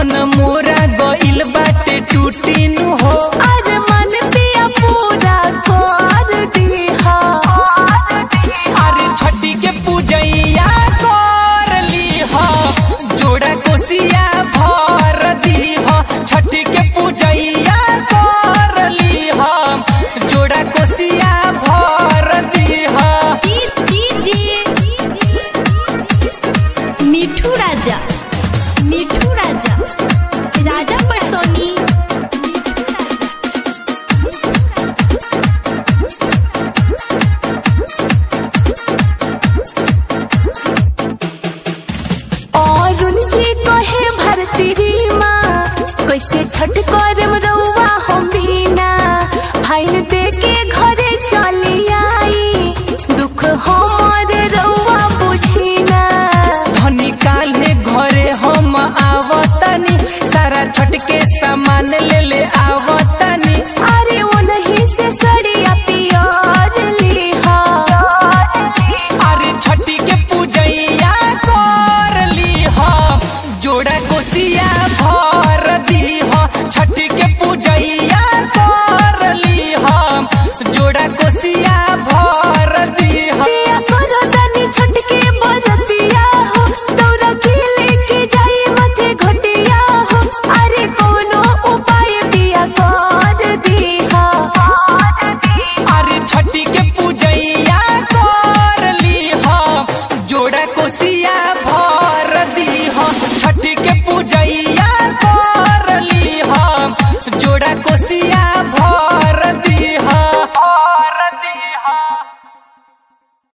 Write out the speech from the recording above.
मन मोरा गइल बाटे टूटी नु हो अरे मन पिया पूरा कर दीहा अरे छठी के पूजैया कर लीह जोड़ा कोसिया भर दीह छठी के पूजैया कर लीह जोड़ा कोसिया भर दीह मिठू राजा मिठू राजा राजा परसोनी और उनकी कहे भरती री माँ कैसे छठ करम रउआ हम